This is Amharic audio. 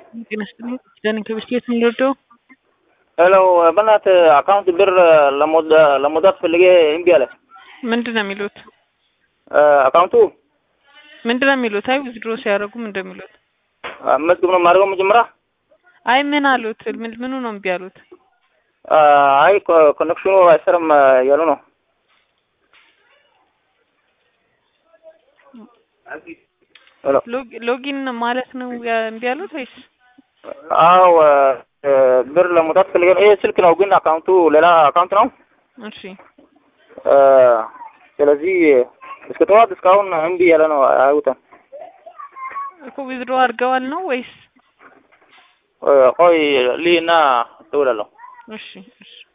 ጤና ይስጥልኝ ኪዳነ ከብስቴት የምንወደው ሄሎ በእናትህ አካውንት ብር ለመውጣት ፈልጌ እምቢ አለ። ምንድን ነው የሚሉት? አካውንቱ ምንድን ነው የሚሉት? አይ ዊዝድሮ ሲያደርጉ ምንድን ነው የሚሉት? መዝግብ ነው የማደርገው መጀመሪያ። አይ ምን አሉት? ምን ምኑ ነው እምቢ አሉት? አይ ኮኔክሽኑ አይሰራም ያሉ ነው። ሄሎ ሎጊን ማለት ነው እምቢ አሉት ወይስ? አዎ ብር ለመውጣት ፈልጌ ነው። ይሄ ስልክ ነው ግን አካውንቱ ሌላ አካውንት ነው። እሺ ስለዚህ እስከ ጠዋት እስካሁን እምቢ ያለ ነው፣ አይውጣም። እኮ ዊዝድሮ አድርገዋል ነው ወይስ? ቆይ ልይና እደውላለሁ። እሺ እሺ